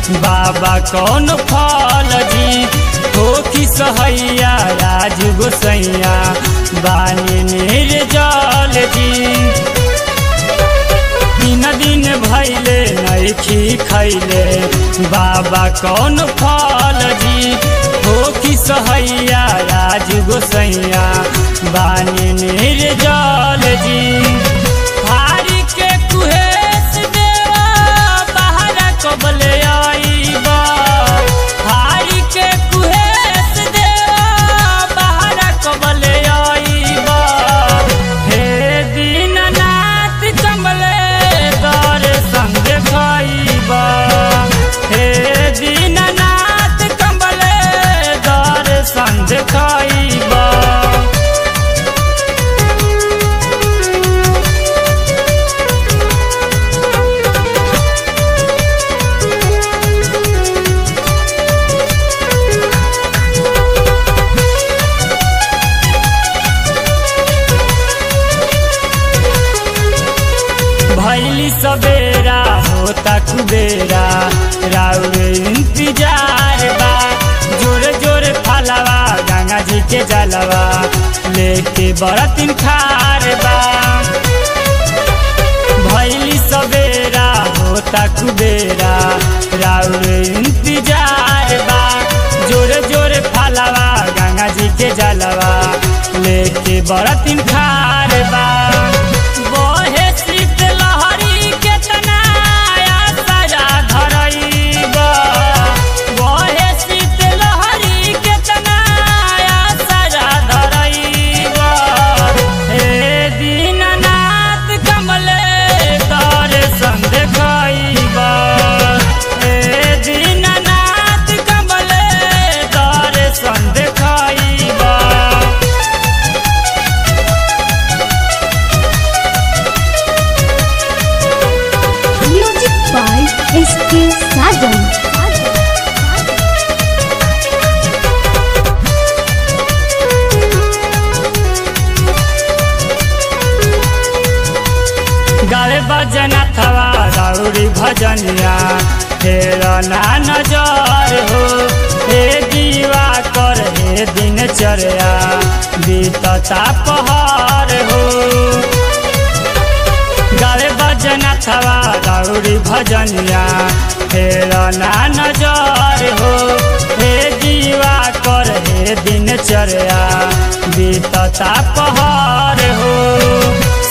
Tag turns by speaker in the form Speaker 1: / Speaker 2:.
Speaker 1: बाबा कौन फल जी हो कि सहैया राज गोसैया बानी निर्जल जी दिन दिन भैले नैखी खैले बाबा कौन फल जी हो कि सहैया राज गोसैया बानी निर्जल जी हारी के कुहेस देवा बाहर कबले आईबा हारी के कुहेस देवा बाहर कबले आईबा हे दीननाथ कमले दर संग खाईबा हे दीननाथ कमले दर संग खाईबा भैली सवेरा होता कुबेरा राउरे इंतजार बा जोरे जोरे फलवा गंगा जी के जलवा लेके बरतिन खार बा भैली सवेरा होता कुबेरा राउरे इंतजार बा जोरे जोरे फलवा गंगा जी के जलवा लेके बरतिन खार बा बहे शीत लहरी केतना आसरा धरैबा बहे शीत लहरी केतना आसरा धरैबा हे दीननाथ कमले तर संग खाइबा हे दीननाथ कमले तर संग खाइबा
Speaker 2: Music by S.K. Sajan.
Speaker 1: गावे बजना थवा राउरी भजनिया तेरा ना नजर हो हे दीवा कर हे दिनचर्या बीतता पहाड़ हो गावे बजना थवा राउरी भजनिया तेरा ना नजर हो हे दीवा कर हे दिनचर्या बीतता पहाड़ हो